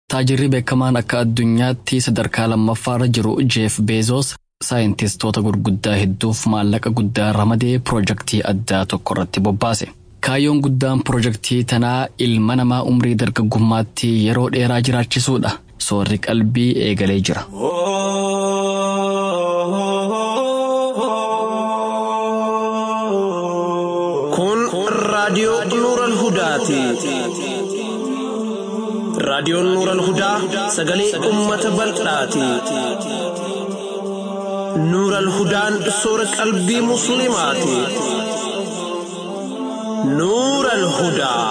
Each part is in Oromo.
Taajirri beekamaan akka addunyaatti sadarkaa lammaffaarra jiru Jeef Beezoos saayintistoota gurguddaa hedduuf maallaqa guddaa ramadee piroojaktii addaa tokko irratti bobbaase. Kaayyoon guddaan piroojaktii tanaa ilma namaa umrii dargaggummaatti yeroo dheeraa jiraachisuudha. Soorri qalbii eegalee jira. Kun raadiyoo Nuural Hudaati. Raadiyoon Nuural Hudaa sagalee uummata bal'aati. Nuural Hudaan soora qalbii Musliimaati. Nuural Hudaa.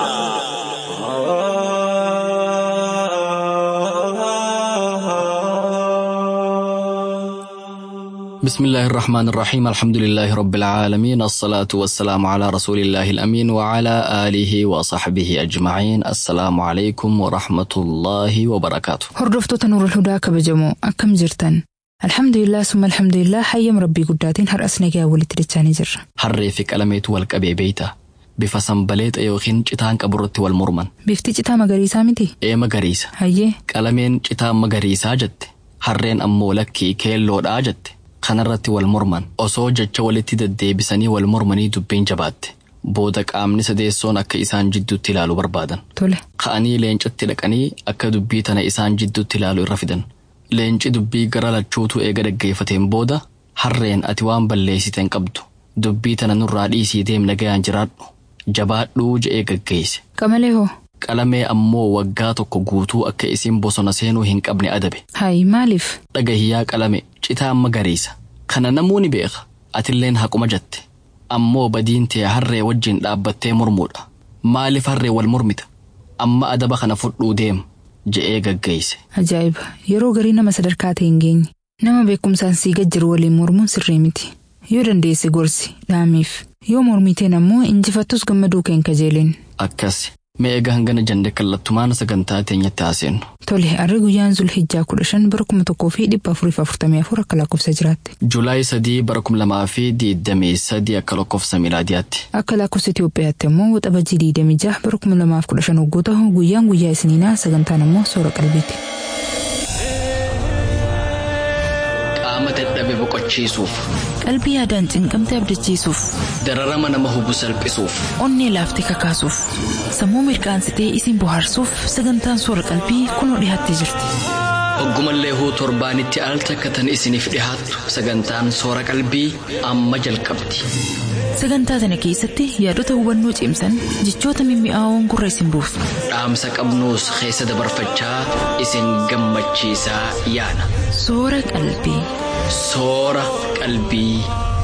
بسم الله الرحمن الرحيم الحمد لله رب العالمين الصلاة والسلام على رسول الله الأمين وعلى آله وصحبه أجمعين السلام عليكم ورحمة الله وبركاته Hordoftoota Nuurul Hudaa kabajamoo akkam jirtan? Alhamdulillah summa alhamdulillah hayyam rabbii guddaatiin har'as nagaa walitti dachaanii jirra. harree fi qalameetu wal qabee beeyta bifa sanbaleexa yookiin citaan qaburratti wal morman Bifti citaa magariisaa miti? ee magariisa Hayyee qalameen citaa magariisaa jette harreen ammoo lakkii keelloodhaa jette kanarratti wal morman osoo jecha walitti deddeebisanii wal mormanii dubbiin jabaatte booda qaamni sadeessoon akka isaan jidduutti ilaalu barbaadan tole. ka'anii leencatti dhaqanii akka dubbii tana isaan jidduutti ilaalu irra fidan leenci dubbii gara lachuutu eega dhaggeeffateen booda harreen ati waan balleessiteen qabdu dubbii tana nurraa dhiisii deem nagayaan jiraadhu jabaadhuu je'ee gaggeesse Qamalee hoo? qalamee ammoo waggaa tokko guutuu akka isin bosona seenuu hin qabne adabe Hayi maaliif? dhagahiyyaa qalame citaa magariisa kana namuu ni beeka atilleen haquma jette ammoo badiin tee harree wajjin dhaabbattee mormuudha maaliif harree wal mormita amma adaba kana fudhuu deem je'ee gaggeesse Ajaa'iba! Yeroo garii nama sadarkaa ta'e hin geenye. Nama beekumsaan sii gajjiru waliin mormuun sirrii miti. Yoo dandeesse gorsi dhaamiif. Yoo mormiteen ammoo injifattus gammaduu keen kajeelin. akkas mee egaa hangana jande kallattumaan sagantaa teenyatti haaseennu Tole harri guyyaan Zulhijjaa kudha shan bara kuma tokkoo fi dhibba afuriif afurtamii afur akka lakkoofsa jiraatti. juulaay sadii bara kum lamaa fi diidamii sadii akka lakkoofsa miilaadiyaatti Akka lakkoofsa Itoophiyaatti immoo waxabajjii diidamii jaha bara kuma lamaaf kudha shan hoggoo ta'u guyyaan guyyaa isiniinaa sagantaan immoo soora qalbiiti. qaama dadhabe boqochiisuuf Qalbii yaadaan cinqamte abdachiisuuf, dararama nama hubu salphisuuf onnee laaftee kakaasuuf, sammuu mirqaansitee isin bohaarsuuf sagantaan soora qalbii kunoo dhiyaattee jirti. Oggumallee huu torbaanitti al takkatan isiniif dhihaattu sagantaan soora qalbii amma jalqabdi. Sagantaa sana keessatti yaadota hubannoo cimsan jechoota mimmi'aawoon gurra isin buusu. Dhaamsa qabnuus keessa dabarfachaa isin gammachiisaa yaana. Soora qalbii. Soora qalbii.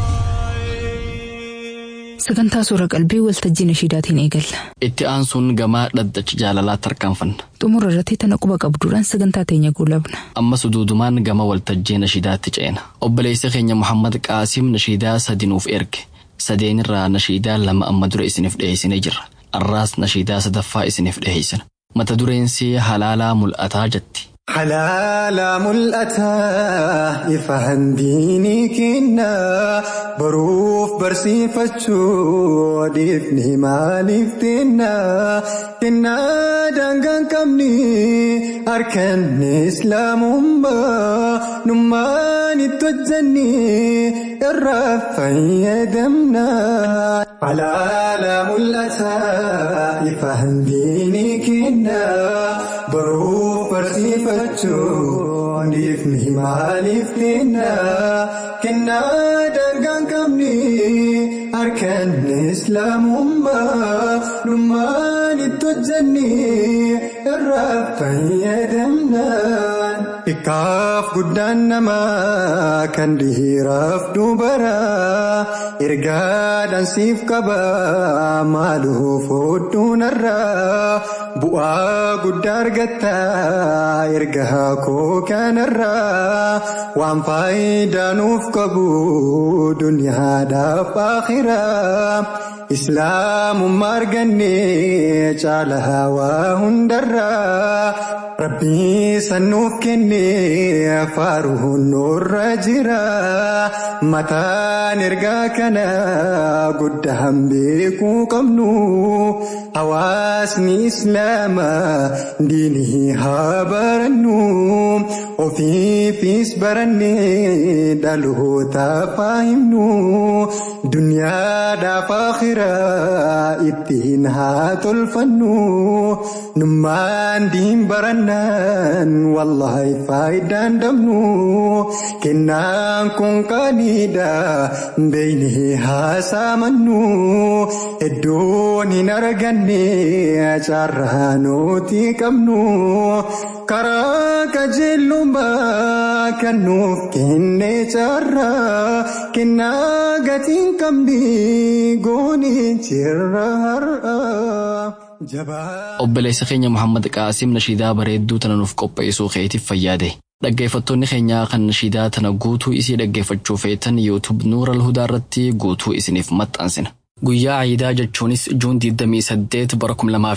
Sagantaa soora qalbii waltajjii nashiidaatiin eegalla. Itti aansuun gamaa dhaddacha jaalalaa tarkaanfanna. Xumura irratti tana quba qabduudhaan sagantaa teenya goolabna. Ammas duudumaan gama waltajjii nashiidaatti ceena. Obboleessa keenya Muhammad Qaasim nashiidaa sadi nuuf erge. Sadeenirraa nashiidaa lama amma dura isiniif dhiyeessinee jirra. Arraas nashiidaa sadaffaa isiniif dhiyeessina. Mata dureensi halaalaa mul'ataa jetti. Halaala mul'ataa ifaan diinii kenna baruuf barsiifachuu dhiifni maaliif kenna kenna daangaan qabni harkaan islaamummaa nummaan itti hojjanni irraa fayyadamna. Halaala mul'ataa ifaan diinii kenna baruuf barsiifachuu dhiifni maaliif kenna kenna daangaan qabni harkaan islaamummaa nummaan itti hojjanni irraa fayyadamna. Xiqqaaf guddaan namaa kan dhiiraaf dubaraa ergaadhaan siif qaba maaluuf hodhuunarraa bu'aa guddaa argatta ergaa koo kanarraa waan faayidaa nuuf qabu duniyaadhaaf akhiraa islaamummaa arganne caalaa waa hundarraa rabbii sannuuf kenne faaruun nurra jira mataan ergaa kana guddaan beekuu qabnu hawaasni islaamaa diinii haa barannu ofiifis barannee dhalootaaf haa himnu duniyaadhaaf akhiraa ittiin haa tolfannu nummaan diin barannaan wallaahi faayidaan dhabnu kennaan kun qaaniidha beeynee haa saamannu iddoon hin arganne carraa nuti qabnu karaa qajeelummaa kan nuuf kenne carraa kennaa gatiin qabdi goonee jirra har'aa. Obboleessa keenya Muhammad Qaasim nashiidaa bareedduu tana nuuf qopheessuu keetiif fayyaade. Dhaggeeffattoonni keenyaa kan nashiidaa tana guutuu isii dhaggeeffachuu feetan YouTube Nuura Alhudaa irratti guutuu isiniif maxxansina. Guyyaa Ayidaa jechuunis Juun 28 bara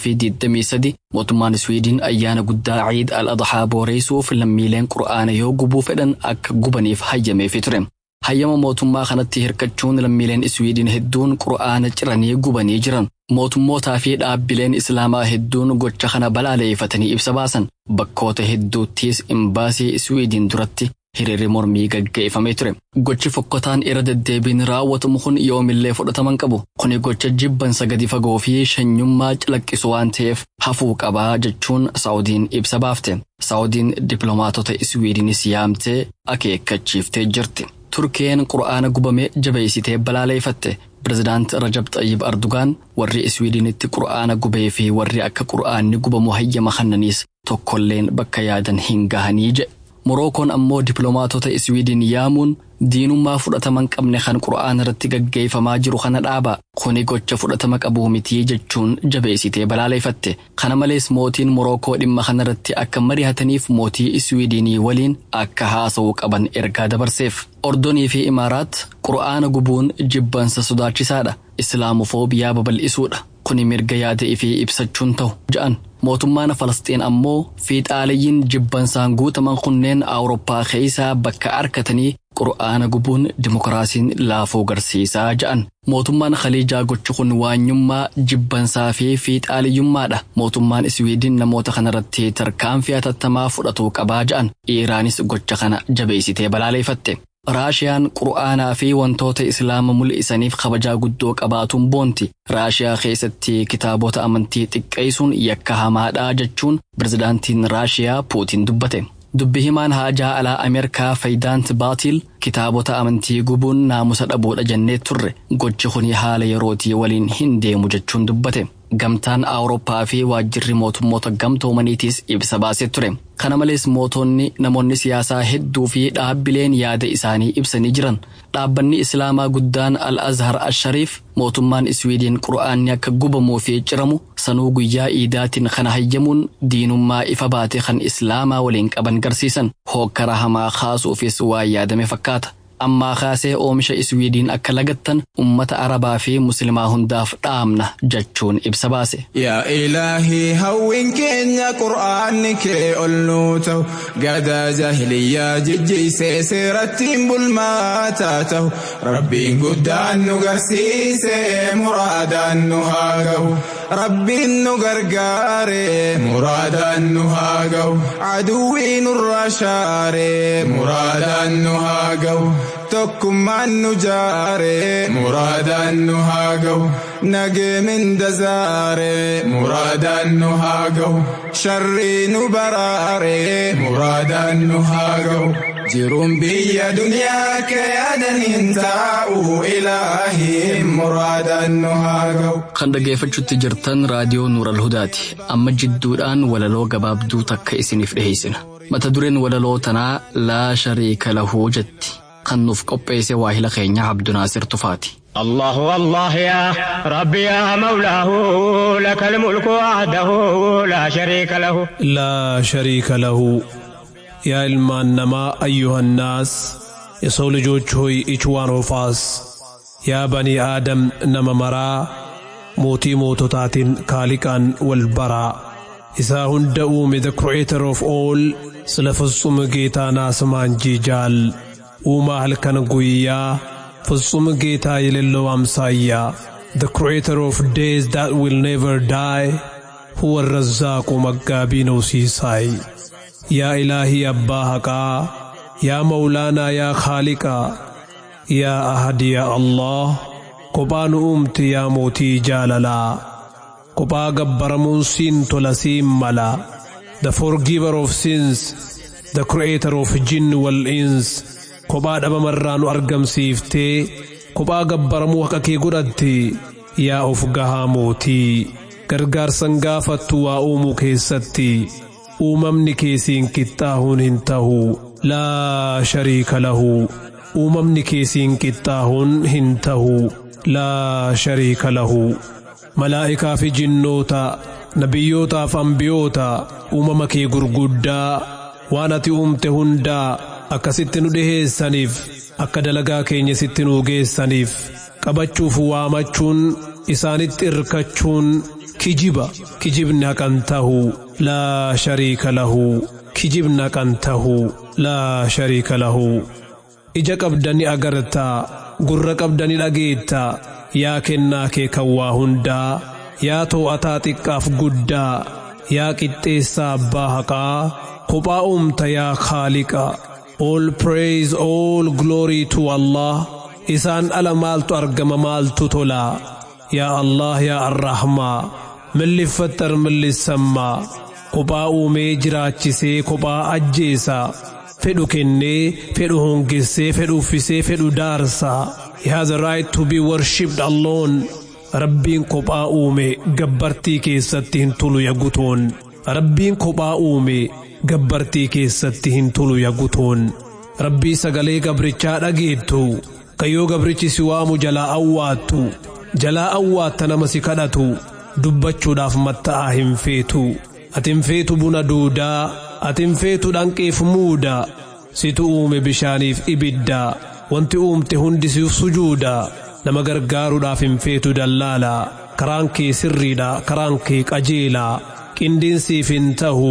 2023 mootummaan Swiidin ayyaana guddaa Ciid al-Adhaa booreessuuf lammiileen Qur'aana yoo gubuu fedhan akka gubaniif hayyameefii ture. Hayyama mootummaa kanatti hirkachuun lammiileen Swiidin hedduun Qur'aana ciranii gubanii jiran. Mootummootaa fi dhaabbileen Islaamaa hedduun gocha kana balaaleeffatanii ibsa baasan. Bakkoota hedduuttis imbaasii Swiidin duratti hiriirri mormii gaggeeffamee ture. Gochi fokkotaan irra deddeebiin raawwatamu kun yoomillee fudhataman qabu. Kuni gocha jibbansa gadi fagoo fi shanyummaa calaqqisu waan ta'eef hafuu qabaa jechuun Saawudiin ibsa baafte. Saawudiin dippiloomaatota Swiidinis yaamtee akeekkachiiftee jirti. Turkeen qura'aana gubame jabeessitee balaaleeffatte. Pireezidaant Rajab Xayyib Ardugaan warri Iswiidinitti qura'aana gubee fi warri akka qura'aanni gubamu hayyama kannaniis tokkolleen bakka yaadan hin gahanii jedhe. Morookoon ammoo dippiloomaatota Iswiidin yaamuun diinummaa fudhataman qabne kan qura'aana irratti gaggeeffamaa jiru kana dhaaba. Kuni gocha fudhatama qabuu mitii jechuun jabeessitee balaaleeffatte. Kana malees mootiin Morookoo dhimma kanarratti akka mari'ataniif mootii Iswiidinii waliin akka haasa'uu qaban ergaa dabarseef. Ordonii fi Imaaraat qura'aana gubuun jibbansa sodaachisaadha. Islaamofoobiyaa babal'isuudha. Kuni mirga yaada fi ibsachuun ta'u ja'an. Mootummaan Falasxiin ammoo fiixaaliyyiin jibbansaan guutaman kunneen Awurooppaa keessaa bakka arkatanii qura'aana gubuun dimokiraasiin laafuu garsiisaa ja'an. Mootummaan Khaliijaa gochi kun waanyummaa jibbansaa fi fiixaaliyyummaadha. Mootummaan Iswiidin namoota kanarratti tarkaanfii hatattamaa fudhatuu qabaa ja'an. Iiraanis gocha kana jabeessitee balaaleeffatte. Raashiyaan qura'aanaa fi wantoota islaama mul'isaniif kabajaa guddoo qabaatuun boonti. Raashiyaa keessatti kitaabota amantii xiqqeessuun yakka hamaadhaa jechuun pirezidaantiin Raashiyaa Puutiin dubbate. Dubbi himaan haajaa alaa Ameerikaa Faayidaant Baatil kitaabota amantii gubuun naamusa dhabuudha jennee turre gochi kuni haala yerootii waliin hin deemu jechuun dubbate. Gamtaan Awurooppaa fi waajjirri mootummoota gamtoomaniitiis ibsa baasee ture. Kana malees mootonni namoonni siyaasaa hedduu fi dhaabbileen yaada isaanii ibsanii jiran. Dhaabbanni Islaamaa guddaan Al-Azhar Ashariif mootummaan Iswiidin qura'aanni akka gubamuu fi ciramu sanuu guyyaa iidaatiin kana hayyamuun diinummaa ifa baate kan Islaamaa waliin qaban garsiisan. Hookkara hamaa kaasuufis waan yaadame fakkaata. ammaa kaasee oomisha iswiidiin akka lagattan ummata arabaa fi muslimaa hundaaf dhaamna jechuun ibsa baase. Yaa ilaahii hawwiin keenya qura'aanni kee ol nuu ta'u gadaa jahiliyyaa jijjiisee seerattiin bulmaataa ta'u rabbiin guddaan nu garsiisee muraadaan nu haa ga'u. Rabbiin nu gargaare muraadaan nu haa ga'u. Aduwwii nurraa shaare muraadaan nu haa ga'u. tokkummaan nu jaare muraadaan nu haa ga'u nagee minda zaare muraadaan nu haa ga'u sharrii nu baraare muraadaan nu haa ga'u jiruun biyya duniyaa kee yaadaniin taa'u ilaahiin muraadaan nu haa ga'u. Kan dhaggeeffachuutti jirtan raadiyoo Nuural Hudaati. Amma jidduudhaan walaloo gabaabduu takka isiniif dhiheessina. Mata dureen walaloo tanaa laa shariika lahuu jetti. kan nuuf qopheesse waahila keenya Abdunaasir Tufaati. الله الله يا ربي يا مولاه لك الملك وحده لا شريك له لا شريك له يا المانما أيها الناس يسول ልጆች ሆይ ኢችዋን ሆፋስ ያ በኒ አደም ነመመራ ሞቲ ሞቶታቲን ካሊቃን ወልበራ isaa hunda uume the creator of all sila ፍጹም ጌታና ስማንጂ ጃል uumaa halkan guyyaa ፍጹም ጌታ የሌለው አምሳያ the creator of days that will never die, huwa الرزاق مقابين وسيساي يا إلهي أبا حقا يا مولانا يا خالقا يا أحد يا الله قبان أمت يا موتي جاللا قبا قبرمون سين تلسيم ملا the forgiver of sins the creator of jinn wal ins kophaa dhabamarraa nu argamsiiftee kophaa gabbaramuu haqa kee godhatte yaa of gahaa mootii gargaarsan gaafattu waa uumuu keessatti uumamni keesiin qixxaahuun hin tahu laa shariika lahu uumamni keesiin qixxaahuun hin tahu laa shariika lahu malaa'ikaa fi jinnoota nabiyyootaaf ambiyoota uumama kee gurguddaa waan ati uumte hundaa akkasitti nu dhiheessaniif akka dalagaa keenya sitti nuu geessaniif qabachuuf waamachuun isaanitti irkachuun kijiba kijibni haqan tahu laa shariika lahu kijibni haqan tahu laa shariika lahu ija qabdani agartaa gurra qabdani dhageettaa yaa kennaa kee kan waa hundaa yaa too'ataa xiqqaaf guddaa yaa qixxeessaa abbaa haqaa kophaa uumta yaa khaaliqa all praise all glory to Allah isaan ala maaltu argama maaltu tolaa yaa Allah yaa arrahmaa milliffattar millissammaa kophaa uumee jiraachisee kophaa ajjeesaa fedhu kennee fedhu hongessee fedhu uffisee fedhu daarsaa he has a right to be worshipped alone rabbiin kophaa uume gabbartii keessatti hin tulu yagutoon rabbiin kophaa uume gabbartii keessatti hin tulu yagutoon rabbii sagalee gabrichaa dhageettu kayyoo gabrichi si waamu jalaa awwaattu jalaa awwaatta nama si kadhatu dubbachuudhaaf matta'aa hin feetu ati hin feetu buna duudaa ati hin feetu dhanqeef muuda situ uume bishaaniif ibidda wanti uumte hundi siif sujuuda nama gargaaruudhaaf hin feetu dallaalaa karaan kee sirriidha karaan kee qajeelaa qindiinsiif hin tahu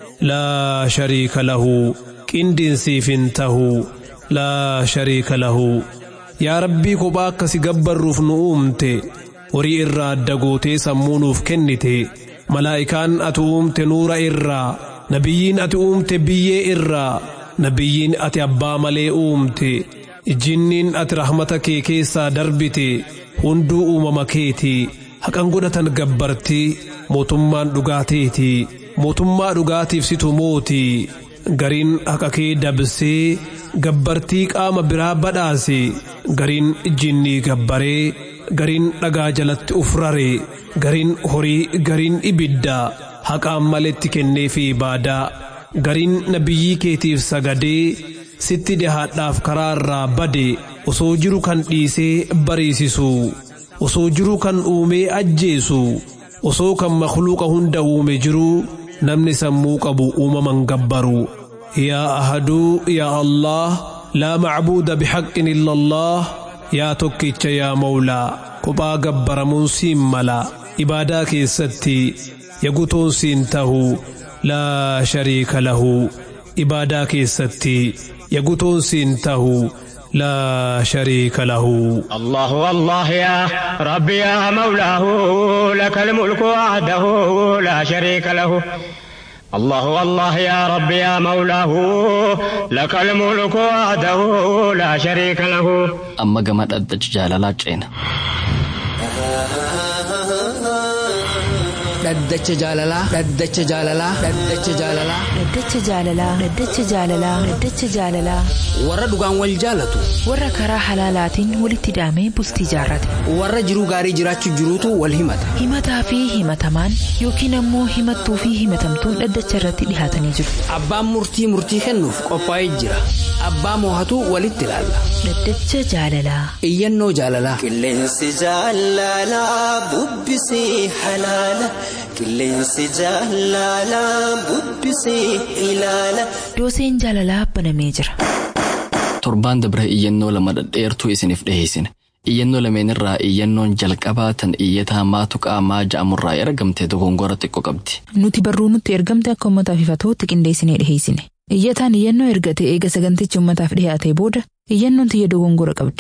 laa shariika lahu qindiinsiif hin tahu laa shariika lahu yaa rabbii kophaa akkasi gabbarruuf nu uumte horii irraa adda gootee sammuu nuuf kennite malaa'ikaan ati uumte nuura irraa nabiyyiin ati uumte biyyee irraa nabiyyiin ati abbaa malee uumte jinniin ati rahmata kee keessaa darbite hunduu uumama keeti haqan godhatan gabbartii mootummaan dhugaateeti mootummaa dhugaatiif situ mooti gariin haqa kee dabsee gabbartii qaama biraa badhaase gariin jinnii gabbaree gariin dhagaa jalatti ufrare gariin horii gariin ibidda haqaan maletti kennee fi ibaadaa gariin nabiyyii keetiif sagadee sitti dhihaadhaaf karaa irraa bade osoo jiru kan dhiisee bariisisu osoo jiru kan uumee ajjeesu osoo kan makluuqa hunda uume jiru namni sammuu qabu uumaman gabbaru yaa ahaduu yaa allah laa macbuuda bixaqqin illa allah yaa tokkicha yaa mawlaa kophaa gabbaramuun siin mala ibaadaa keessatti yagutoon siin tahu laa shariika lahu ibaadaa keessatti yagutoon siin tahu لا شريك له الله الله يا ربي يا مولاه لك الملك وحده لا شريك له الله الله يا ربي يا مولاه لك الملك وحده لا شريك له amma gama dhaddacha jaalalaa ceena dhaddacha jaalalaa dhaddacha jaalalaa dhaddacha jaalalaa Dhaddacha jaalalaa Dhaddacha jaalalaa Dhaddacha jaalalaa warra dhugaan wal jaalatu warra karaa halaalaatiin walitti hidhamee bultii jaarrate warra jiruu gaarii jiraachuu jiruutu wal himata himataa fi himatamaan yookiin ammoo himattuu fi himatamtuun dhaddacha irratti dhihaatanii jiru abbaan murtii murtii kennuuf qophaa'ee jira abbaa moohatu walitti ilaalla Dhaddacha jaalalaa iyyannoo jaalalaa Qilleensi jaalalaa bubbisee halaala. Qilleensi jaalalaa bubbisee ilaala. dooseen jaalalaa banamee jira. torbaan dabre iyyannoo lama dhadheertuu isiniif dhiheessine iyyannoo lameenirraa iyyannoon jalqabaa tan iyyataa maatu qaamaa ja'amurraa ergamte dogongora xiqqoo qabdi Nuti barruu nutti ergamte akka uummataaf ifatootti qindeessinee dhiheessine. Iyyataan iyyannoo ergate eega sagantichi uummataaf dhiyaatee booda iyyannoon tiyya dogongora qabdi.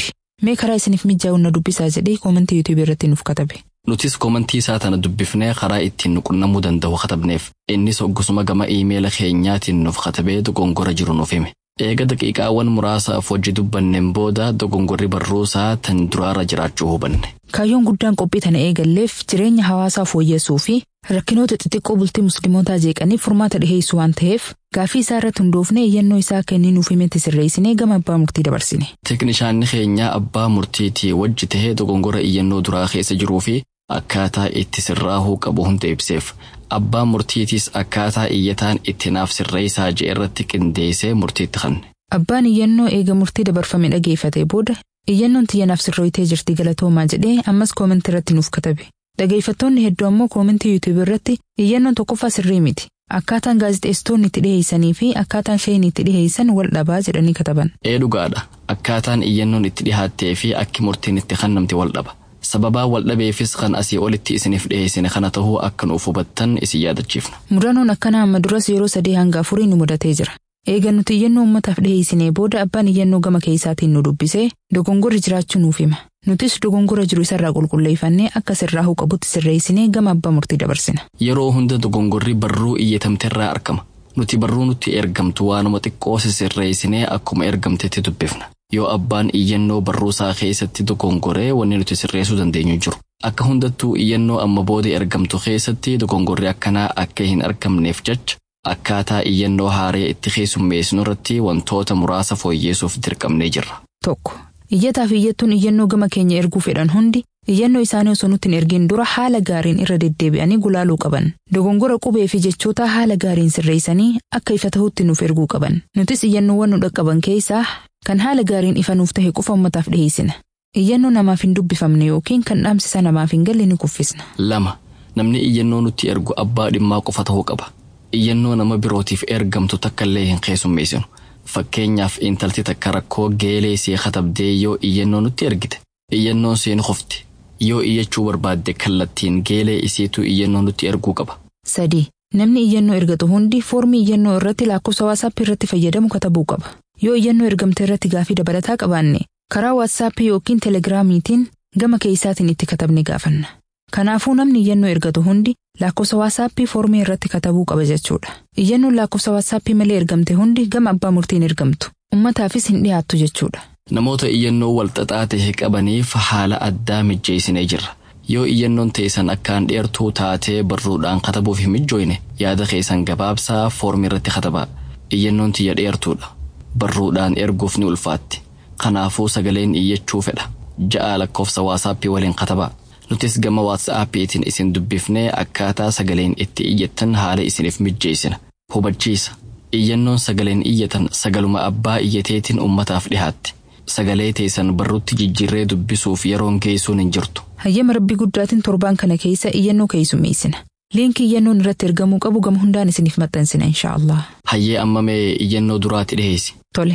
Mee karaa isiniif mijaa'u na dubbisaa jedhee koomentii yuutuubii irratti nuuf katabe. Nutis koomentii isaa tana dubbifnee karaa ittiin nu qunnamuu danda'u katabneef innis hoggusuma gama iimeela keenyaatiin nuuf katabee dogongora jiru nuuf hime. Eega daqiiqaawwan muraasaaf hojii dubbanneen booda dogongorri barruusaa tan duraarra jiraachuu hubanne. Kaayyoon guddaan qophii tana eegalleef jireenya hawaasaa fooyyessuu fi rakkinoota xixiqqoo bultii musliimotaa jeeqaniif furmaata dhiheessu waan ta'eef gaafii isaa irratti hundoofnee iyyannoo isaa kennii nuuf himetti sirreessinee gama abbaa murtii dabarsine. Teeknishaanni keenyaa abbaa murtiitii wajji tahee dogongora iyyannoo duraa keessa jiruu fi akkaataa itti sirraahuu qabu hunda ibseef abbaa murtiitiis akkaataa iyyataan itti naaf sirreessaa je'e irratti qindeessee murtiitti kanne. Abbaan iyyannoo eega murtii dabarfame dhageeffate booda iyyannoon tiyyanaaf sirrooytee jirti galatoomaa jedhee ammas koomentii irratti nuuf katabe. Dhageeffattoonni hedduu ammoo koomentii yuutuubii irratti iyyannoon tokkoffaa sirrii miti. Akkaataan gaazexeessitoonni itti dhiheessanii fi akkaataan shayinii itti dhiheessan wal dhabaa jedhanii kataban. Ee dhugaadha. Akkaataan iyyannoon itti dhihaattee fi akki murtiin itti kennamte wal dhaba. Sababaa wal dhabeefis kan asii olitti isiniif dhiheessine kana tahuu akka nuuf hubattan isin yaadachiifna. Mudannoon akkanaa amma duras yeroo sadii hanga afurii nu mudatee jira. Eega nuti iyyannoo uummataaf dhiheessinee booda abbaan iyyannoo gama keessaatiin nu dubbisee dogongorri jiraachuu nuuf hima. Nutis dogongora jiru isarraa qulqulleeffannee akka sirraahuu qabutti sirreessinee gama abbaa murtii dabarsina. Yeroo hunda dogongorri barruu iyyatamterraa argama. Nuti barruu nutti ergamtu waanuma xiqqoo sirreessinee akkuma ergamtetti dubbifna. Yoo abbaan iyyannoo barruusaa keessatti dogongoree wanni nuti sirreessuu dandeenyu jiru. Akka hundattuu iyyannoo amma booda ergamtu keessatti dogongorri akkanaa akka hin argamneef jecha akkaataa iyyannoo haaree itti keessummeessinu irratti wantoota muraasa fooyyeessuuf dirqamnee jirra. Tokko. Iyyataa fi iyyattuun iyyannoo gama keenya erguu fedhan hundi iyyannoo isaanii osoo nutti hin ergin dura haala gaariin irra deddeebi'anii gulaaluu qaban. Dogongora qubee fi jechoota haala gaariin sirreessanii akka ifa tahutti nuuf erguu qaban. Nutis iyyannoowwan nu dhaqqaban keessaa kan haala gaariin ifa nuuf tahe qofa uummataaf dhiheessina. Iyyannoo namaaf hin dubbifamne yookiin kan dhaamsisa namaaf hin galle ni kuffisna. Lama. Namni iyyannoo nutti ergu abbaa dhimmaa qofa tahuu qaba. Iyyannoo nama birootiif ergamtu takkallee hin keessummeessinu. Fakkeenyaaf intalti takka rakkoo geelee see katabdee yoo iyyannoo nutti ergite. Iyyannoon seen qofti. Yoo iyyachuu barbaadde kallattiin geelee isiitu iyyannoo nutti erguu qaba. Sadi. Namni iyyannoo ergatu hundi foormii iyyannoo irratti lakkoofsa waatsaappii irratti fayyadamu katabuu qaba. Yoo iyyannoo ergamte irratti gaafii dabalataa qabaanne karaa waatsaappii yookiin telegiraamiitiin gama keessaatiin itti katabne gaafanna. Kanaafuu namni iyyannoo ergatu hundi lakkoofsa waatsaappii foormii irratti katabuu qaba jechuudha. Iyyannoon lakkoofsa waatsaappii malee ergamte hundi gama abbaa murtiin ergamtu. Uummataafis hin dhiyaattu jechuudha. Namoota iyyannoo walxaxaa ta'e qabaniif haala addaa mijjeessinee jirra. Yoo iyyannoon teessan akkaan dheertuu taatee barruudhaan katabuuf hin mijjooyne yaada keessan gabaabsaa foormii irratti katabaa. Iyyannoon tiyya dheertuudha. Barruudhaan erguuf ni ulfaatti. Kanaafuu sagaleen iyyachuu fedha. Ja'a lakkoofsa waatsaappii waliin katabaa. Nutis gama waatsaappiitiin isin dubbifnee akkaataa sagaleen itti iyyattan haala isiniif mijjeessina. Hubachiisa. Iyyannoon sagaleen iyyatan sagaluma abbaa iyyateetiin uummataaf dhihaatti. Sagalee teessan barruutti jijjiirree dubbisuuf yeroon geessuun hin jirtu. Hayyama rabbii guddaatiin torbaan kana keessa iyyannoo keessummeessina. Liinkii iyyannoon irratti ergamuu qabu gama hundaan isiniif maxxansina inshaallah. Hayyee amma mee iyyannoo duraatti dhiheessi. Tole.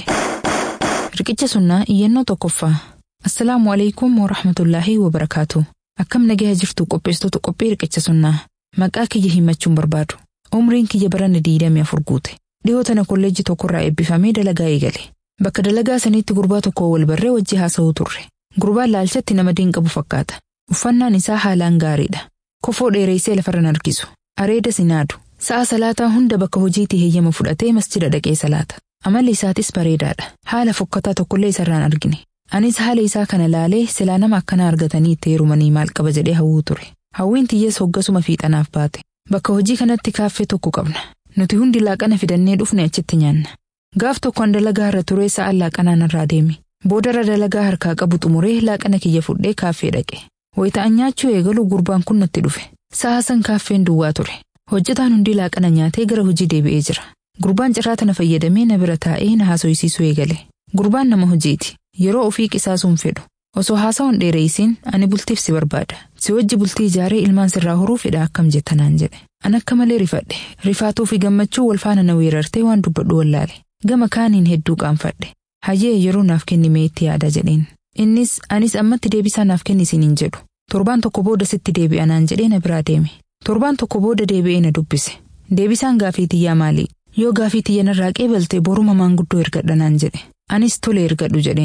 Riqicha sunnaa iyyannoo tokkoffaa. Assalaamu alaikum wa rahmatullaahi wa barakaatu. Akkam nagaha jirtu qopheessitoota qophii riqicha sunnaa. Maqaa kiyya himachuun barbaadu. Umriin kiyya baranna diidamii afur guute. Dhihoo tana kolleejjii tokkorraa eebbifamee dalagaa eegale. Bakka dalagaa saniitti gurbaa tokko wal barree wajji haasa'uu turre. Gurbaan laalchatti nama diin qabu fakkaata. Uffannaan isaa haalaan gaariidha. Kofoo dheereessee lafarra harkisu. Areeda sinaadu. Sa'a salaataa hunda bakka hojiitii heeyyama fudhatee masjida dhaqee salaata. Amalli isaatis bareedaadha. Haala fokkataa tokkollee isarraan argine. Anis haala isaa kana laalee silaa nama akkana argatanii itti heerumanii maal qaba jedhee hawwuu ture. Hawwiin tiyyees hoggasuma fiixanaaf baate. Bakka hojii kanatti kaaffee tokko qabna. Nuti hundi laaqana fidannee dhufne achitti nyaanna. Gaaf tokkoon dalagaa irra turee sa'aan laaqanaan irraa deemi. Boodarra dalagaa harkaa qabu xumuree laaqana kiyya fudhee kaaffee dhaqe. Wayita'an nyaachuu eegalu gurbaan kun natti dhufe. Sa'a san kaaffeen duwwaa ture. Hojjetaan hundi laaqana nyaatee gara hojii deebi'ee jira. Gurbaan cirraa tana fayyadamee na bira taa'ee na haasoysiisuu eegale. Gurbaan nama hojiiti. Yeroo ofii qisaasuun fedhu. Osoo haasawwan dheereessiin ani bultiif si barbaada. Si wajji bultii ijaaree ilmaan sirraa horuu fedha akkam jettanaan jedhe. An akka malee rifadhe. Rifaatuu fi gammachuu wal faana na weerartee waan dubbadhu wallaale. Gama kaaniin hedduu qaanfadhe. Hayyee yeroo naaf kennime itti yaada jedheen. Innis anis ammatti deebisaa naaf kennisiin hin jedhu. Torbaan tokko booda sitti deebi'a naan jedhee na biraa deeme. Torbaan tokko booda deebi'ee na dubbise. Deebisaan gaafii tiyyaa maali? Yoo gaafii tiyya narraa qeebalte boruma maanguddoo ergadha naan jedhe. Anis tole ergadhu jedheen.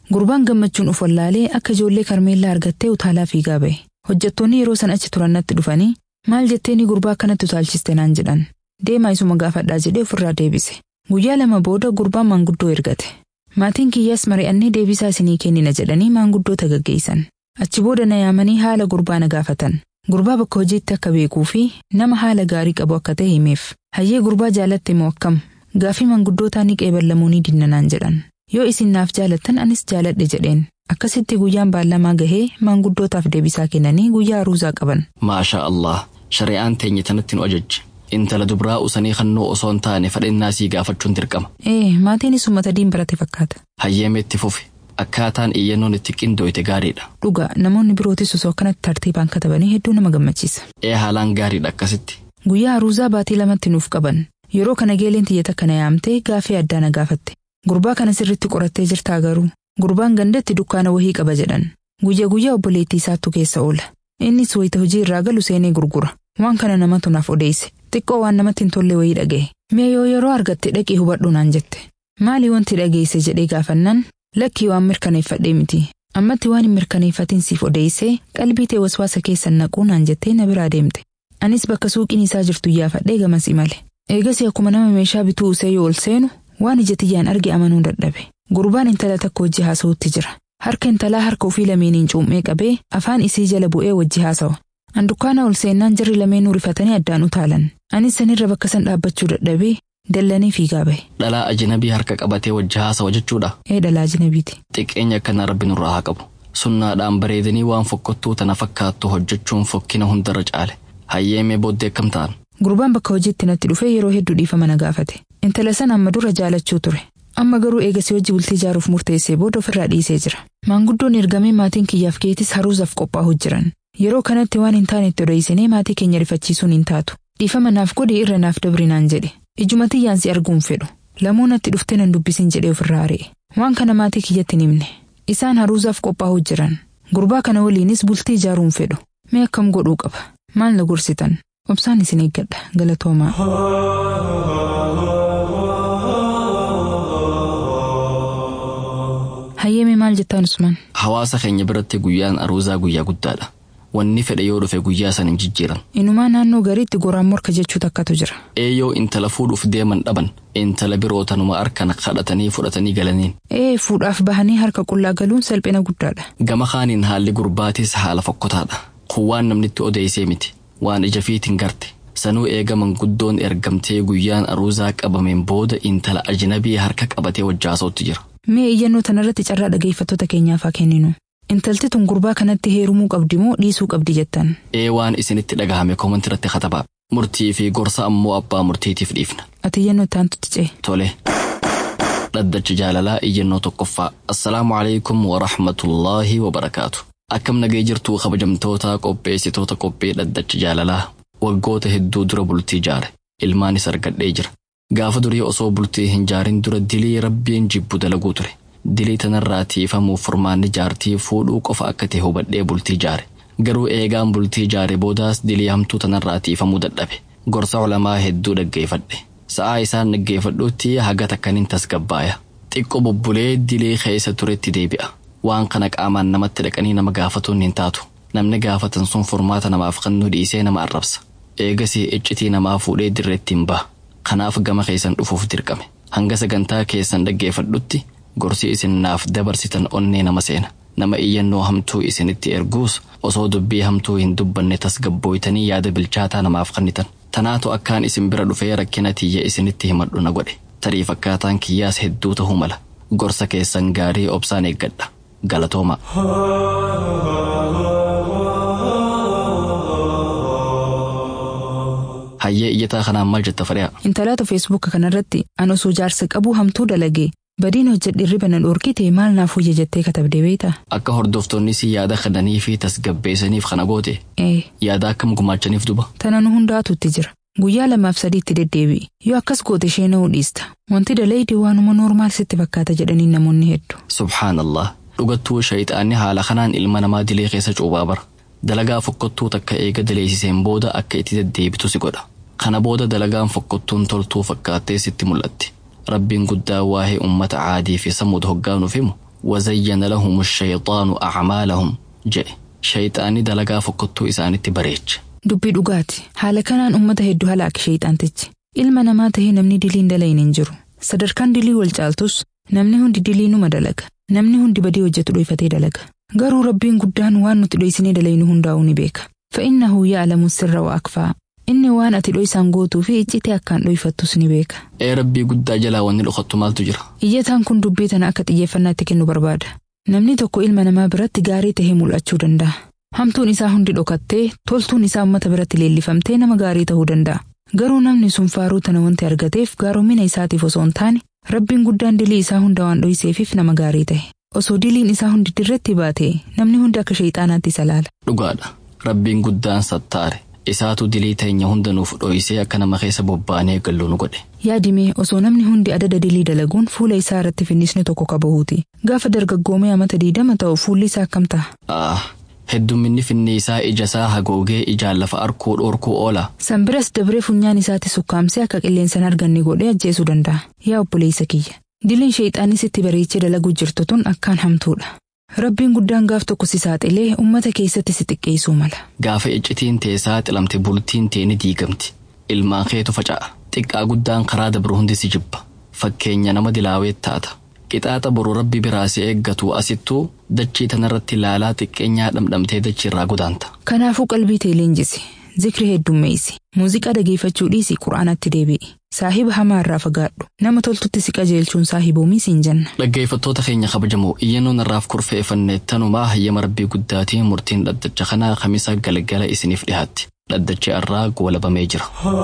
Gurbaan gammachuun uf wallaalee akka ijoollee karmeellaa argattee utaalaa fiigaa ba'e. Hojjettoonni yeroo san achi turan natti dhufanii maal jetteeni gurbaa akkanatti utaalchiste naan jedhan. Deemaa isuma gaafadhaa jedhee ofirraa deebise. Guyyaa lama booda gurbaan maanguddoo ergate. Maatiin kiyyaas mari'annee deebisaa isinii kennina jedhanii maanguddoota gaggeessan. Achi booda na yaamanii haala gurbaa na gaafatan. Gurbaa bakka hojiitti akka beekuu fi nama haala gaarii qabu akka ta'e himeef. Hayyee gurbaa jaalatte moo akkam? Gaafii maanguddootaa ni qeeballamuu ni dinnanaan jedhan. Yoo isin naaf jaalattan anis jaaladhe jedheen. Akkasitti guyyaan baallamaa gahee maanguddootaaf deebisaa kennanii guyyaa aruuzaa qaban. Maasha Allah, shari'aan teenye tanatti nu ajajje. Intala dubraa usanii kannoo osoo hin taane fedhinnaa sii gaafachuun dirqama. Ee, maatiinis uummata diin barate fakkaata. Hayyeemeetti fufi. Akkaataan iyyannoon itti qindooyte gaariidha. Dhugaa namoonni birootis osoo akkanatti tartiibaan katabanii hedduu nama gammachiisa. Ee haalaan gaariidha akkasitti. Guyyaa aruuzaa baatii lamatti nuuf qaban. Yeroo kana geeleen tiyyata kana yaamtee gaafii addaa na gaafatte. Gurbaa kana sirritti qorattee jirtaa garuu. Gurbaan gandatti dukkaana wahii qaba jedhan. Guyya guyyaa obboleettii isaattu keessa oola. Innis wayita hojii irraa galu seenee gurgura. Waan kana namatu naaf odeesse. Xiqqoo waan namatti hin tolle wayii dhaga'e. Mee yoo yeroo argatte dhaqii hubadhu naan jette. Maali wanti dhageesse jedhee gaafannaan lakkii waan mirkaneeffadhee miti. Ammatti waan hin mirkaneeffatin siif odeessee qalbii tee waswaasa keessan naquu naan jettee na biraa deemte. Anis bakka suuqiin isaa jirtu iyyaafadhee gamas imale. Eegas akkuma nama meeshaa bituu usee yoo ol seenu waan ija tiyyaan arge amanuu dadhabe. Gurbaan intala takka wajji haasa'utti jira. Harka intalaa harka ofii lameeniin cuumee qabee afaan isii jala bu'ee wajji haasawa. Handukkaana ol seennaan jarri lameenuu rifatanii addaan utaalan. Anis sanirra bakka san dhaabbachuu dadhabee dallanii fiigaa bahe. Dhalaa ajinabii harka qabatee wajji haasawa jechuudha. Ee dhalaa ajinabiiti. Xiqqeenya akkana rabbi nurraa haa qabu. Sunnaadhaan bareedanii waan fokkottuu tana fakkaattu hojjechuun fokkina hundarra caale. Hayyeemee booddee akkam ta'an. Gurbaan bakka hojiitti natti dhufee yeroo hedduu dhiifama na gaafate. Intala san amma dura jaalachuu ture. Amma garuu eegasii wajji bultii ijaaruuf murteessee booda ofirraa dhiisee jira. Maanguddoon ergamee maatiin kiyyaaf keetis haruusaaf qophaa'u jiran. Yeroo kanatti waan hin taane itti odeessinee maatii keenya rifachiisuun hin taatu. Dhiifama naaf godhi irra naaf dabri naan jedhe. Ijuma tiyyaan si arguun fedhu. Lamuu natti dhuftee nan dubbisin jedhee ofirraa ari'e. Waan kana maatii kiyyatti hin himne. Isaan haruusaaf qophaa'u jiran. Gurbaa kana waliinis bultii ijaaruun fedhu. Mee akkam godhuu qaba? Maal na gorsitan? Obsaan isin eeggadha. Galatoomaa. Hayyeemee maal jettaan Usman? Hawaasa keenya biratti guyyaan aruuzaa guyyaa guddaadha. Wanni fedhe yoo dhufe guyyaa san hin jijjiiran. Inumaa naannoo gariitti goraan morka jechuu takkatu jira. Eeyyoo intala fuudhuuf deeman dhaban intala biroo tanuma harkan kadhatanii fudhatanii galaniin. Ee fuudhaaf bahanii harka qullaa galuun salphina guddaadha. Gama kaaniin haalli gurbaatis haala fokkotaadha. Kun waan namnitti odeessee miti. Waan ija fiitiin garte. Sanuu eegaman guddoon ergamtee guyyaan aruuzaa qabameen booda intala ajnabii harka qabatee wajjaasootti jira. Mee iyyannoo tanarratti carraa dhageeffattoota keenyaaf haa kenninu. Intalti tun gurbaa kanatti heerumuu qabdi moo dhiisuu qabdi jettan? Ee waan isinitti dhagahame koomantirratti katabaa. Murtii fi gorsa ammoo abbaa murtiitiif dhiifna. Ati iyyannoo itti aantutti cee. Tole. Dhaddacha jaalalaa iyyannoo tokkoffaa. Assalaamu alaikum wa rahmatullaahi wa barakaatu. Akkam nagee jirtuu kabajamtoota qopheessitoota qophii dhaddacha jaalalaa waggoota hedduu dura bultii ijaare ilmaanis argadhee jira. Gaafa durii osoo bultii hin jaarin dura dilii rabbiin jibbu dalaguu ture. Dilii tanarraa tiifamuuf furmaanni jaartii fuudhuu qofa akka ta'e hubadhee bultii ijaare. Garuu eegaan bultii ijaare boodaas dilii hamtuu tanarraa tiifamuu dadhabe. Gorsa ulamaa hedduu dhaggeeffadhe. Sa'aa isaan dhaggeeffadhuutti haga takkaniin tasgabbaaya. Xiqqoo bubbulee dilii keessa turetti deebi'a. Waan kana qaamaan namatti dhaqanii nama gaafatuun hin taatu. Namni gaafatan sun furmaata namaaf kennuu dhiisee nama arrabsa. Eegasii iccitii namaa fuudhee dirreetti hin baha. Kanaaf gama keessan dhufuuf dirqame. Hanga sagantaa keessan dhaggeeffadhutti gorsi isin naaf dabarsitan onnee nama seena. Nama iyyannoo hamtuu isinitti erguus osoo dubbii hamtuu hin dubbanne tasgabbooytanii yaada bilchaataa namaaf kennitan. Tanaatu akkaan isin bira dhufee rakkina tiyya isinitti himadhu na godhe. Tarii fakkaataan kiyyaas hedduu ta'uu mala. Gorsa keessan gaarii obsaan eeggadha. Galatooma. Hayyee iyyataa kanaan maal jetta fadhaa? Intalaata feesbuuka kanarratti an osoo jaarsa qabuu hamtuu dalagee badiin hojjedhe irriba na dhorkite maal naaf hojje jettee katabdee beektaa? Akka hordoftoonnis yaada kennanii fi tasgabbeessaniif kana goote Ee, yaada akkam gumaachaniif duba. tana nu hundaatutti jira. Guyyaa lamaaf sadiitti deddeebi'i. Yoo akkas goote ishee na'uu dhiista. Wanti dalayde waanuma noormaal sitti fakkaata jedhanii namoonni hedduu. Subhaanallah. Dhugattuu shayixaanni haala kanaan ilma namaa dilee keessa cuubaa bara. Dalagaa fokkottuu takka eega daleessiseen booda akka itti deddeebitu si godha. Kana booda dalagaan fokkottuun toltuu fakkaattee sitti mul'atti. Rabbiin guddaa waa'ee uummata caadii fi samuuda hoggaanuuf himu wazayyana lahum shayxaanu acmaalahum jedhe shayxaanni dalagaa fokkottuu isaanitti bareeche. Dubbii dhugaati. Haala kanaan uummata hedduu halaaki shayxaantichi. Ilma namaa tahee namni diliin dalayin hin jiru. Sadarkaan dilii wal caaltus namni hundi dilii numa dalaga. Namni hundi badii hojjetu dhoyfatee dalaga. Garuu rabbiin guddaan waan nuti dhoysinee dalayinu hundaa'uu ni beeka. Fa'innahu yaa'lamu sirra wa akfaa. Inni waan ati dhoysaan gootuu fi iccitee akkaan dhoyfattus ni beeka. Ee rabbii guddaa jalaa wanni dhokattu maaltu jira? Iyyataan kun dubbii tana akka xiyyeeffannaatti kennu barbaada. Namni tokko ilma namaa biratti gaarii tahee mul'achuu danda'a. Hamtuun isaa hundi dhokattee toltuun isaa uummata biratti leellifamtee nama gaarii ta'uu danda'a. Garuu namni sun faaruu tana wanti argateef gaaromina isaatiif osoo hin taane rabbiin guddaan dilii isaa hunda waan dhoyseefiif nama gaarii ta'e. Osoo diliin isaa hundi dirretti baate namni hundi akka shayxaanaatti isa laala. Dhugaadha. Rabbiin guddaan sattaare. Isaatu dilii teenya hunda nuuf dhoysee akka nama keessa bobbaanee gallu nu godhe. Yaadimee osoo namni hundi adada dilii dalaguun fuula isaa irratti finnisni tokko qabahuuti. Gaafa dargaggoomee amata diidama ta'u fuulli isaa akkam ta'a? Ah, heddumminni finni isaa ija isaa hagoogee ijaan lafa arkuu dhoorkuu oola. Sanbiras dabree funyaan isaatti sukkaamsee akka qilleensan arganne godhee ajjeesuu danda'a. Yaa obboleessa kiyya. Diliin shayxaanni sitti bareechee dalaguu jirtu tun akkaan hamtuudha. Rabbiin guddaan gaaf tokko si saaxilee uummata keessatti si xiqqeessuu mala. Gaafa iccitiin tee saaxilamte bultiin tee ni diigamti. Ilmaan keetu faca'a. Xiqqaa guddaan karaa dabru hundi si jibba. Fakkeenya nama dilaawee taata. Qixaaxa boru rabbi biraa si eeggatu asittuu dachii tanarratti ilaalaa xiqqeenyaa dhamdhamtee dachii irraa godaanta. Kanaafuu qalbii tee leenjisi. Zikri heddummeessi. Muuziqaa dhageeffachuu dhiisi quraanatti deebi'i. Saahiba hamaa irraa fagaadhu. Nama toltutti si qajeelchuun saahiboomii siin jenna. Dhaggeeffattoota keenya kabajamoo iyyannoon irraaf kurfeeffanne tanumaa hayyama rabbii guddaatiin murtiin dhaddacha kanaa kamisa galgala isiniif dhihaatti. Dhaddachi irraa goolabamee jira.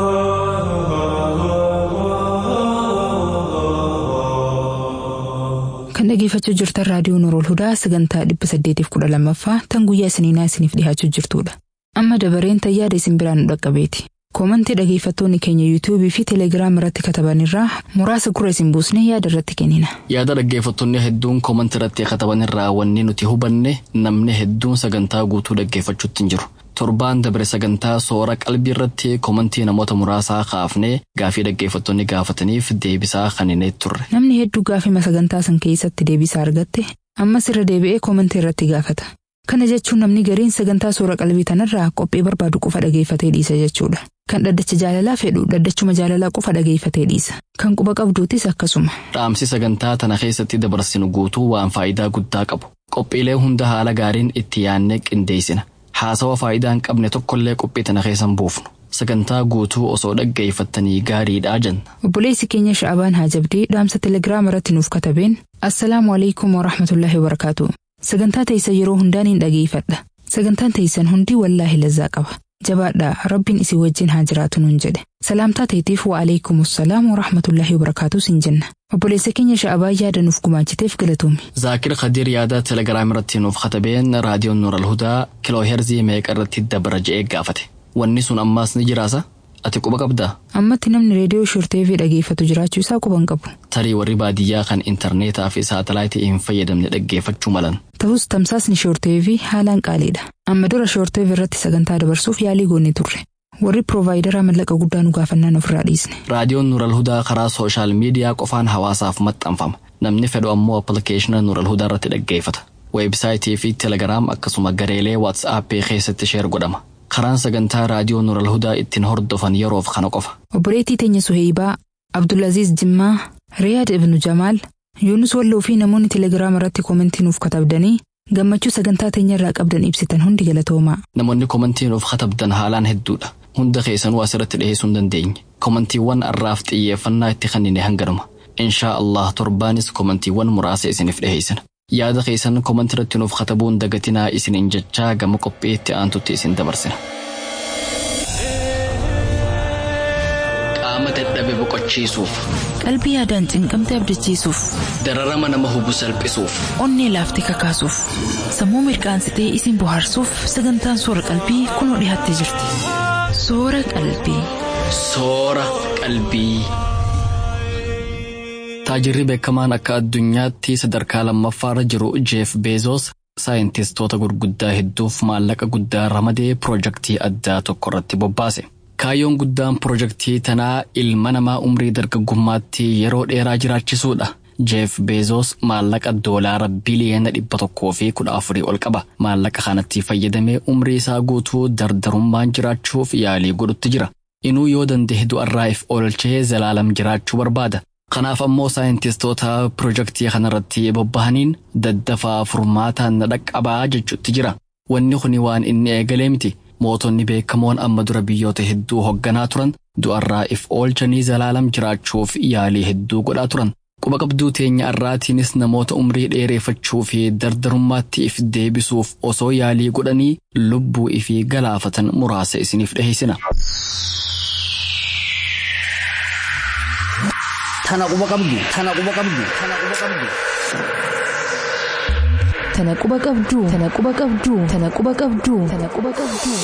Kan dhageeffachuu jirtan raadiyoo Norool Hudaa sagantaa dhibba saddeetiif kudha lammaffaa tan guyyaa isiniinaa isiniif dhihaachuu jirtudha. Amma dabareen tayyaada isin biraan nu dhaqqabeeti. Koomantii dhageeffattoonni keenya yuutuubii fi teelegiraam irratti kataban irraa muraasa gurra isin buusnee yaada irratti kennina. Yaada dhaggeeffattoonni hedduun koomantii irratti kataban irraa wanni nuti hubanne namni hedduun sagantaa guutuu dhaggeeffachuutti hin jiru. Torbaan dabre sagantaa soora qalbii irratti koomantii namoota muraasaa kaafnee gaafii dhaggeeffattoonni gaafataniif deebisaa kaninee turre. Namni hedduu gaafima sagantaa san keessatti deebisaa argatte ammas irra deebi'ee koomantii irratti gaafata. Kana jechuun namni gariin sagantaa soora qalbii tanarraa qophii barbaadu qofa dhageeffatee dhiisa jechuudha. Kan dhaddacha jaalalaa fedhu dhaddachuma jaalalaa qofa dhageeffatee dhiisa. Kan quba qabduutis akkasuma. Dhaamsi sagantaa tana keessatti dabarsinu guutuu waan faayidaa guddaa qabu. Qophiilee hunda haala gaariin itti yaannee qindeessina. Haasawa faayidaa hin qabne tokkollee qophii tana keessan buufnu. Sagantaa guutuu osoo dhaggeeffattanii gaariidhaa jenna. Obboleessi keenya Sha'abaan Haajabdii dhaamsa telegiraama irratti nuuf katabeen Assalaamu alaikum wa rahmatullahi wa barakaatu. Sagantaa teessan yeroo hundaan hin dhageeffadha. Sagantaan teessan hundi wallaahi lazzaa qaba. Jabaadhaa rabbiin isin wajjin haa jiraatu nuun jedhe. Salaamtaa teetiif wa alaikum salaam wa rahmatullahi wa barakaatu sin jenna. Obboleessa keenya Sha'abaa yaada nuuf gumaachiteef galatoomi. Zaakir Khadiir yaada telegiraam irratti nuuf katabeen raadiyoon Nuural Hudaa kiloo heerzii meeqa irratti dabara je'ee gaafate. Wanni sun ammaas ni jiraasa? Ati quba qabdaa? Ammatti namni reediyoo shorteefii dhageeffatu jiraachuu isaa quban qabu. Tarii warri baadiyyaa kan intarneetaa fi saatalaayitii hin fayyadamne dhaggeeffachuu malan. Ta'us tamsaasni shorteefii haalaan qaaliidha. Amma dura shorteef irratti sagantaa dabarsuuf yaalii goonee turre. Warri piroovaayidara mallaqa guddaa nu gaafannaan ofirraa dhiisne. Raadiyoon Nuural Hudaa karaa sooshaal miidiyaa qofaan hawaasaaf maxxanfama. Namni fedhu ammoo appilikeeshina Nuural Hudaa irratti dhaggeeffata. Weebsaayitii fi telegiraam akkasuma gareelee waatsaappii keessatti sheer godhama. Karaan sagantaa raadiyoo Nuural Hudaa ittiin hordofan yeroof kana qofa. Obboleettii teenya Suheebaa, Abdulaziz Jimmaa, Riyaad Ibnu Jamaal, Yuunus Walloo fi namoonni telegiraama irratti koomentii nuuf katabdanii gammachuu sagantaa teenya irraa qabdan ibsitan hundi galatoomaa. Namoonni koomentii nuuf katabdan haalaan hedduudha. Hunda keessanuu asirratti dhiheessuu hin dandeenye. Koomantiiwwan har'aaf xiyyeeffannaa itti kennine hanganuma. Inshaa Allah torbaanis koomantiiwwan muraasa isiniif dhiheessina. Yaada keessan koomantii irratti nuuf katabuun dagatinaa isiniin jechaa gama qophii itti aantutti isin dabarsina. Qaama dadhabe boqochiisuuf. Qalbii yaadaan cinqamte abdachiisuuf. Dararama nama hubu salphisuuf. Onnee laaftee kakaasuuf. Sammuu mirqaansitee isin bohaarsuuf sagantaan soora qalbii kunoo dhiyaattee jirti. Soora qalbii. Soora qalbii. Taajirri beekamaan akka addunyaatti sadarkaa lammaffaarra jiru Jeef Beezos saayintistoota gurguddaa hedduuf maallaqa guddaa ramadee piroojaktii addaa tokko irratti bobbaase. Kaayyoon guddaan piroojaktii tanaa ilma namaa umrii dargaggummaatti yeroo dheeraa jiraachisuudha. jeef beezoos maallaqa doolaara biliyeena dhibba tokkoo fi kudha afurii ol qaba maallaqa kanatti fayyadamee umrii isaa guutuu dardarummaan jiraachuuf yaalii godhutti jira inuu yoo danda'e du'arraa if oolchee zalaalam jiraachuu barbaada kanaaf ammoo saayintistoota pirojektii kanarratti bobbahaniin daddafaa furmaataan dhaqqabaa jechuutti jira wanni kuni waan inni eegalee miti mootonni beekamoon amma dura biyyoota hedduu hoogganaa turan du'arraa if oolchanii zalaalam jiraachuuf yaalii hedduu godhaa turan quba qabduu teenya irraatiinis namoota umrii dheereeffachuu fi dardarummaatti if deebisuuf osoo yaalii godhanii lubbuu ifii galaafatan muraasa isiniif dhiheessina. Tana quba qabdu. Tana quba qabdu. Tana quba qabdu. Tana quba qabduu. Tana quba qabduu. Tana quba qabduu. Tana quba qabduu.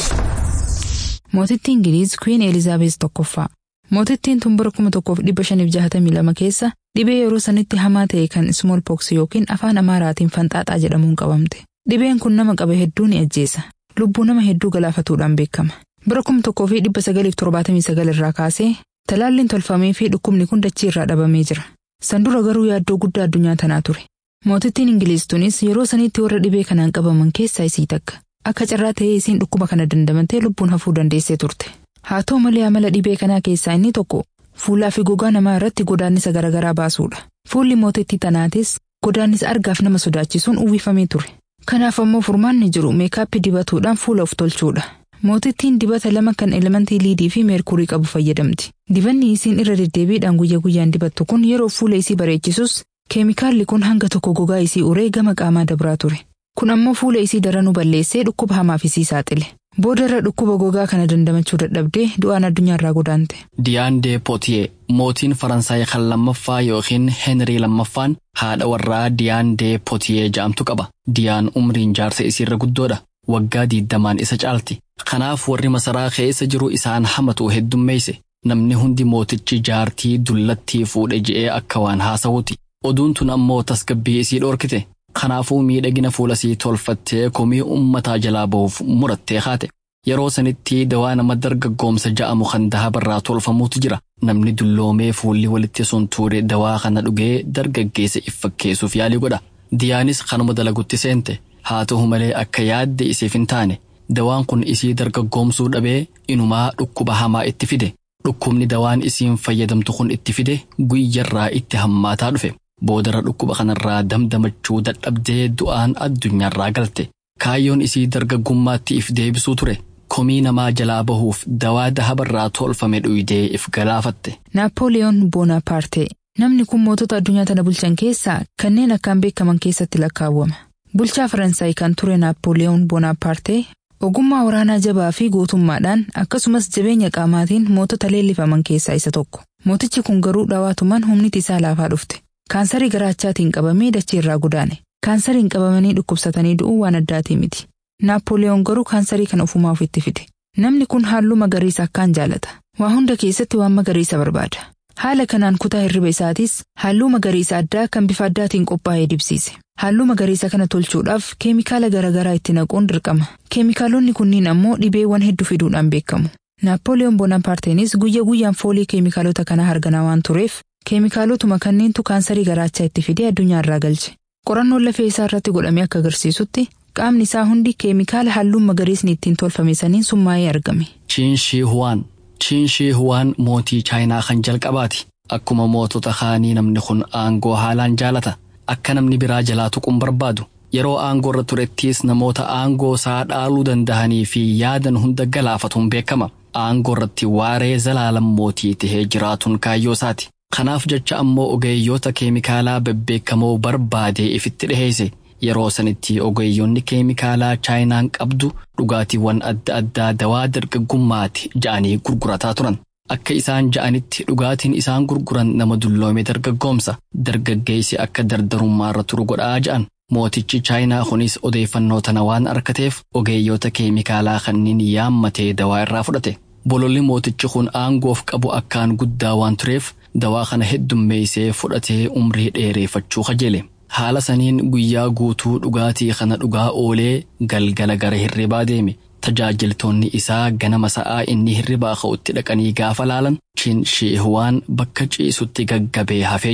Mootittii Ingiliiz Queen Elizaabees tokkoffaa. Mootittiin tun bara kuma tokkoof dhibba shaniif jahatamii lama keessa dhibee yeroo sanitti hamaa ta'e kan smallpox yookiin afaan amaaraatiin fanxaaxaa jedhamuun qabamte. Dhibeen kun nama qabe hedduu ni ajjeesa. Lubbuu nama hedduu galaafatuudhaan beekama. Bara kuma tokkoo fi dhibba sagaliif torbaatamii sagal irraa kaasee talaalliin tolfamee fi dhukkubni kun dachii irraa dhabamee jira. San dura garuu yaaddoo guddaa addunyaa tanaa ture. Mootittiin Ingiliiz tunis yeroo sanitti warra dhibee kanaan qabaman keessaa isii takka. Akka carraa ta'ee isiin dhukkuba kana dandamantee lubbuun hafuu dandeessee turte. Haa ta'u malee amala dhibee kanaa keessaa inni tokko fuulaa fi gogaa namaa irratti godaannisa garaagaraa baasuudha. Fuulli mootittii tanaatis godaannisa argaaf nama sodaachisuun uwwifamee ture. Kanaaf ammoo furmaanni jiru meekaappii dibatuudhaan fuula of tolchuudha. Mootittiin dibata lama kan elementii liidii fi meerkurii qabu fayyadamti. Dibanni isiin irra deddeebiidhaan guyyaa guyyaan dibattu kun yeroo fuula isii bareechisus keemikaalli kun hanga tokko gogaa isii uree gama qaamaa dabraa ture. Kun ammoo fuula isii daranuu balleessee dhukkuba hamaaf isii saaxile. Booda irra dhukkuba gogaa kana dandamachuu dadhabdee du'aan addunyaarraa godaante. Diyaandee Pootiyee mootiin Faransaay kan lammaffaa yookiin Heenrii lammaffaan haadha warraa Diyaandee Pootiyee ja'amtu qaba. Diyaan umriin jaarsa isiirra guddoodha. Waggaa diiddamaan isa caalti. Kanaaf warri masaraa keessa jiru isaan hamatu heddummeeyse. Namni hundi mootichi jaartii dullattii fuudhe je'ee akka waan haasawuti. Oduun tun ammoo tasgabbii isii dhorkite. Kanaafuu miidhagina fuulasii tolfattee komii ummataa jalaa bahuuf murattee haate. Yeroo sanitti dawaa nama dargaggoomsa ja'amu kan dahabarraa tolfamuutu jira. Namni dulloomee fuulli walitti sun tuure dawaa kana dhugee dargaggeessa if fakkeessuuf yaalii godha. Diyaanis kanuma dalagutti seente. Haa ta'u malee akka yaadde isiif hin taane. Dawaan kun isii dargaggoomsuu dhabee inumaa dhukkuba hamaa itti fide. Dhukkubni dawaan isiin fayyadamtu kun itti fide guyyarraa itti hammaataa dhufe. Boodarra dhukkuba kanarraa damdamachuu dadhabdee du'aan addunyaarraa galte. Kaayyoon isii dargaggummaatti if deebisuu ture. Komii namaa jalaa bahuuf dawaa dahabarraa tolfame dhuyidee if galaafatte. Naappooliyoon Boonapaartee namni kun mootota addunyaa tana bulchan keessaa kanneen akkaan beekaman keessatti lakkaawwama. Bulchaa Faransaay kan ture Naappooliyoon Boonapaartee ogummaa waraanaa jabaa fi gootummaadhaan akkasumas jabeenya qaamaatiin mootota leellifaman keessaa isa tokko. Mootichi kun garuu dhawaatumaan humniti isaa laafaa dhufte. Kaansarii garaachaatiin qabamee dachee irraa godaane. Kaansariin qabamanii dhukkubsatanii du'uu waan addaatii miti. Naappooliyoon garuu kaansarii kana ofumaa ofitti fide. Namni kun halluu magariisa akkaan jaalata. Waa hunda keessatti waan magariisa barbaada. Haala kanaan kutaa hirriba isaatis halluu magariisa addaa kan bifa addaatiin qophaa'ee dibsiise. Halluu magariisa kana tolchuudhaaf keemikaala garaagaraa itti naquun dirqama. Keemikaalonni kunniin ammoo dhibeewwan hedduu fiduudhaan beekamu. Naappooliyoon Boonapaarteenis guyya guyyaan foolii keemikaalota kanaa harganaa waan tureef keemikaalotuma kanneentu kaansarii garaachaa itti fidee addunyaarraa galche. Qorannoon lafee isaa irratti godhamee akka agarsiisutti qaamni isaa hundi keemikaala halluun magariisni ittiin tolfame saniin summaa'ee argame. Chiinshii Huwaan Chiinshii Huwaan mootii Chaayinaa kan jalqabaati. Akkuma mootota kaanii namni kun aangoo haalaan jaalata. Akka namni biraa jalaa tuquun barbaadu. Yeroo aangoo irra turettis namoota aangoo isaa dhaaluu danda'anii fi yaadan hunda galaafatuun beekama. Aangoo irratti waaree zalaalam mootii tahee jiraatuun kaayyoo isaati. Kanaaf jecha ammoo ogeeyyoota keemikaalaa bebbeekamoo barbaadee ifitti dhiheesse. Yeroo sanitti ogeeyyoonni keemikaalaa chaayinaan qabdu dhugaatiiwwan adda addaa dawaa dargaggummaati ja'anii gurgurataa turan. Akka isaan ja'anitti dhugaatiin isaan gurguran nama dulloome dargaggoomsa. Dargaggeessi akka dardarummaa irra turu godhaa ja'an. Mootichi chaayinaa kunis odeeffannoo tana waan argateef ogeeyyoota keemikaalaa kanneen yaammatee dawaa irraa fudhate. Bololli mootichi kun aangoof qabu akkaan guddaa waan tureef dawaa kana heddummeessee fudhatee umrii dheereeffachuu kajeele. Haala saniin guyyaa guutuu dhugaatii kana dhugaa oolee galgala gara hirribaa deeme. Tajaajiltoonni isaa ganama sa'aa inni hirribaa ka'utti dhaqanii gaafa laalan Chin Shihuwaan bakka ciisutti gaggabee hafee jira.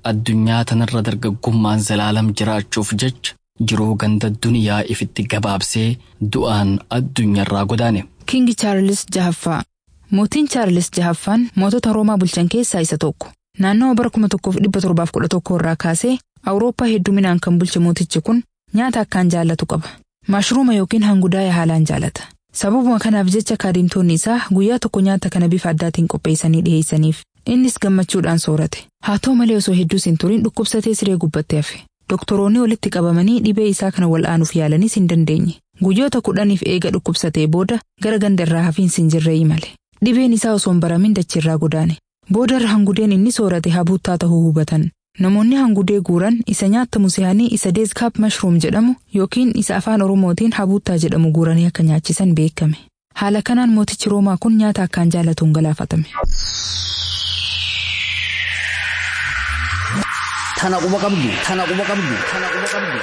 addunyaa tanarra dargaggummaan zalaalam jiraachuuf jecha jiruu ganda duniyaa ifitti gabaabsee du'aan addunyaarraa godaane. Kingi Chaarlis Jahaffaa Mootiin Chaarlis Jahaffaan mootota Roomaa bulchan keessaa isa tokko. Naannoo bara 1711 irraa kaasee Awurooppaa hedduminaan kan bulche mootichi kun nyaata akkaan jaallatu qaba. Maashruuma yookiin hangudaa haalaan jaalata. Sababuma kanaaf jecha kaadhimtoonni isaa guyyaa tokko nyaata kana bifa addaatiin qopheessanii dhiyeessaniif. Innis gammachuudhaan soorate. Haa ta'u malee osoo hedduus hin turin dhukkubsatee siree gubbattee hafe. Doktoroonni walitti qabamanii dhibee isaa kana wal'aanuuf yaalanis hin dandeenye. Guyyoota kudhaniif eega dhukkubsatee booda gara ganda irraa hafiinsi hin jirre imale. Dhibeen isaa osoo hin baramin dachiirraa godaane. Boodarra hangudeen inni soorate habuuttaa ta'uu hubatan. Namoonni hangudee guuran isa nyaatamu se'anii isa deeskaap mashruum jedhamu yookiin isa afaan Oromootiin habuuttaa jedhamu guuranii akka nyaachisan beekame. Haala kanaan mootichi Roomaa kun nyaata akkaan jaallatuun galaafatame. Tana quba qabdu. Tana quba qabdu. Tana quba qabdu.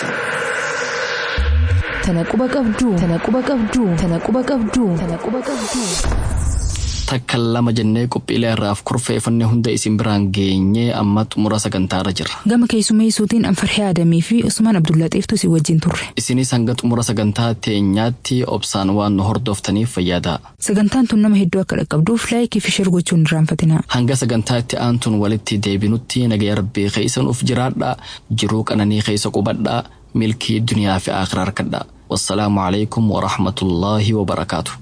Tana quba qabdu. Tana quba qabdu. Tana quba qabdu. Tana quba qabdu. Takka lama jennee qophiilee irraaf kurfeeffannee hunda isin biraan geenyee amma xumura sagantaarra jirra. Gama keessummeessuutiin Anfarhee Adamii fi Usmaan Abdullaxiiftu si wajjin turre. Isinis hanga xumura sagantaa teenyaatti obsaan waan nu hordoftaniif fayyadaa. Sagantaan tun nama hedduu akka dhaqqabduuf laayikii fi shir gochuun hin irraanfatinaa. Hanga sagantaa itti aantuun walitti deebinutti nagaya rabbii keessa nuuf jiraadhaa jiruu qananii keessa qubadhaa milkii duniyaa fi akhiraa harkadhaa. Wassalaamu alaikum wa rahmatullaahi wa barakaatu.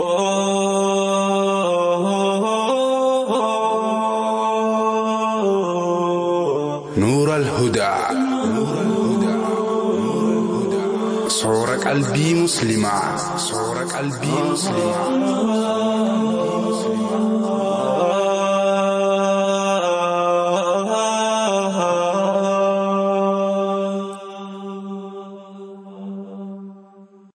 نور الهدى صور قلبي مسلمة صور قلبي مسلمة